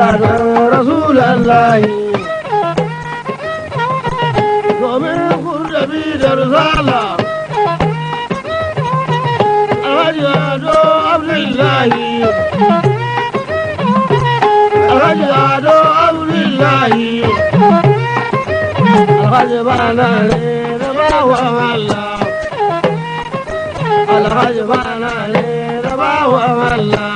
gadon rasulallahi domin kurdabi da risala alhaji ado abdullahi alhaji ado abdullahi alhaji bana ne da bawan Allah alhaji bana ne da bawan Allah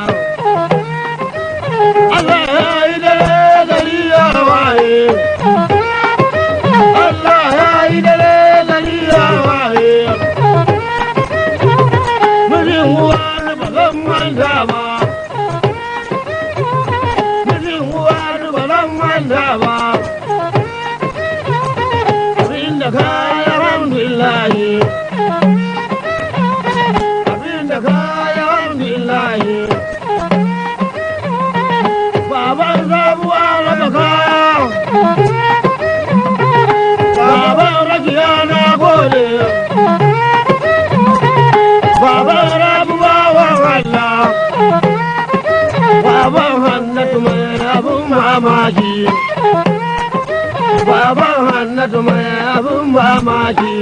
Allah ya yi dare gari ya waye Allah ya yi dare gari ya waye Mijin uwa ni ba zan manta ba Mijin uwa ni ba zan manta ba Abinda ka yi alhamdulillahi Abinda ka yi alhamdulillahi Baban sabuwa raba kaya Baban rakiya na gode Baban rabuwa wa Allah Baban hannatu mai abun mamaki Baban hannatu mai abun mamaki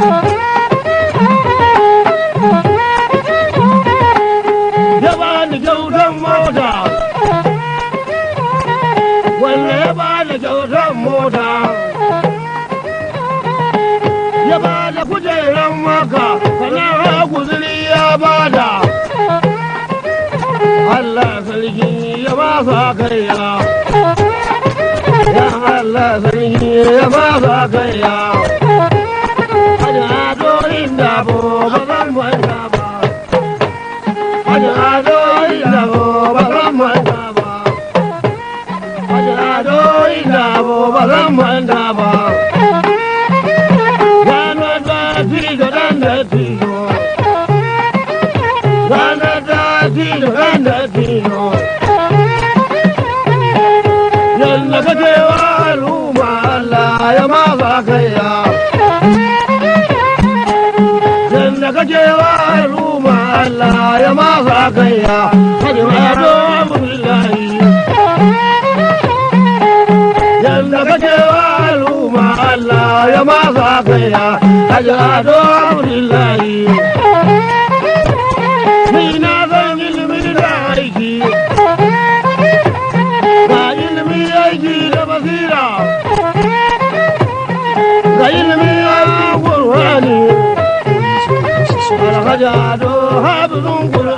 Ya bani kyautan mota Wanda ya bani kyautan mota Ya bada kujeran maka Sana'a guzuri ya bada Allah sarki ya ba sa kaiya Ya Allah sarki ya ba sa kaiya Hajji ado inda bo ba zan manta ba Hajji ado inda bo ba zan manta ba Hajji ado inda bo ba zan manta ba Ranar da tijo dan da tijo Ranar da tijo dan da tijo Yalla kake wa al'umma Allah ya ma ba kaiya Yalla kake wa al'umma Allah ya ma ba kaiya Hadi ma do Abdullahi Yalla kake wa al'umma Allah ya ma ba kaiya Hadi ma do Abdullahi Ni na zan ilimin da aiki ga ilimi aiki da basira ga ilimi aiki gurwani alhaji ado habizun